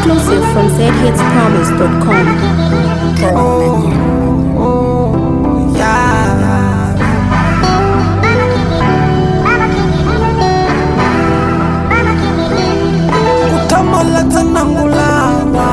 Exclusive from zhitspromise.com. Yeah. Kutamala tanangulana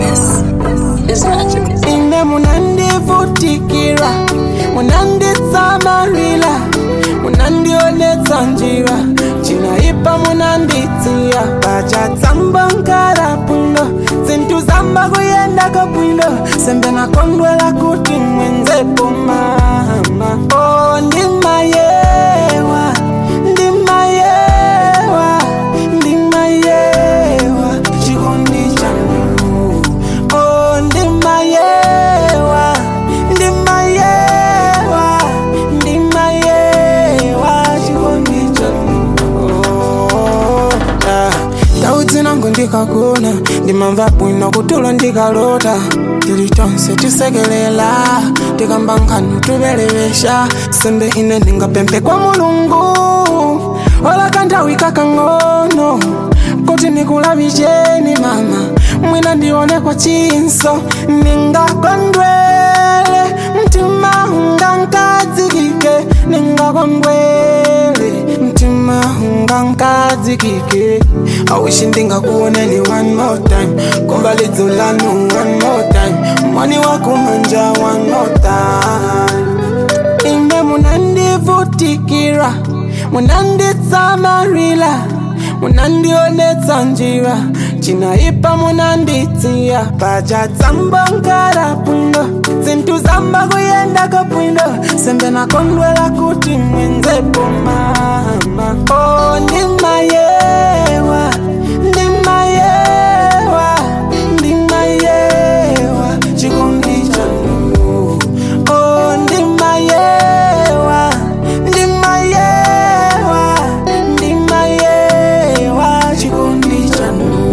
ine munandivutikira munanditsamarila munandionetsa njira cinaipa munanditsiya pacatsamba nkara bwino zinthu zamba kuyendaka bwino sembe nakondwela kuti mwenzepo mama o ndimayewa ndimayewa ndimayewa chikondi chanu o ndimayewa ndimayewa ndimayewa chikondi chanu Oh, ah. ndau dzinango ndikagona ndimamva bwino kutulo ndikalota tili tonse tisekelela tikamba nkhanu tuvelevesha sembe ine ndingapemphe kwa mulungu ola kanthawi kakang'ono kuti ndikulavicheni mama mwina ndione kwa chinso ningakondwele mtima unga nkadzikike ningakondwele mtima unga nkadzikike awishi ndingakuoneni one more time komba lidzo lanu one more time mwani wakumanja one more time ine munandivutikira munanditsamarila munandionetsa njira cinaipa munanditsiya pacatsamba nkara bwino zinthu zamba kuyendaka bwino sembe nakondwela kuti mwenzepo mama o ndimayewa ndimayewa ndimayewa chikondi chanu o ndimayewa ndimayewa ndimayewa chikondi chanu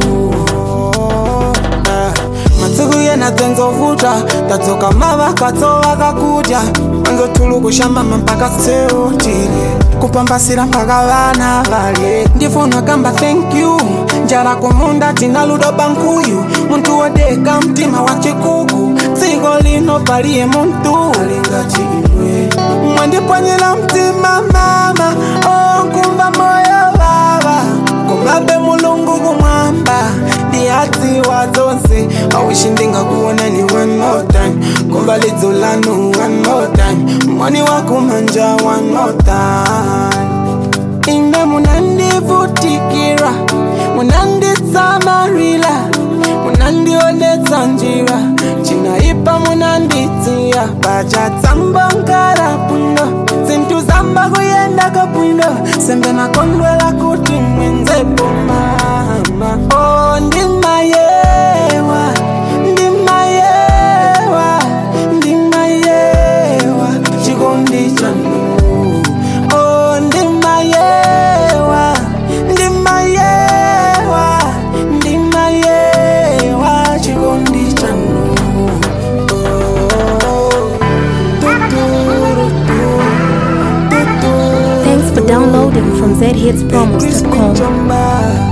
Ah, masiku yena dzenzovuta tadzoka mavakatso vakakudya anzotulukushambama mpaka seutile kupambasira mpaka vana valye ndifuna kamba thank you njala kumunda tina ludo bankuyu muntu wodeka mtima wa chikuku dziko lino paliye muntu alingati iwe mwandipwanyira mtima mama onkumva moyo vava kumabe mulungu kumwamba ndiyadziwa dzonse awishi ndingakuonani one more time kumva lidzo lanu one more time mwani wakumanja one more time ine munandivutikira munanditsamarila munandionetsa njira cinaipa munanditsiya pacatsamba nkara bwino zinthu zamba kuyendaka bwino sembe nakondwela kuti mwenzepo mama o ndimayewa ndimayewa ndimayewa chikondi chanu o ndimayewa ndimayewa ndimayewa chikondi chanu Oh, tuturu, tuturu. Thanks for downloading from zhitspromise.com. Chamba.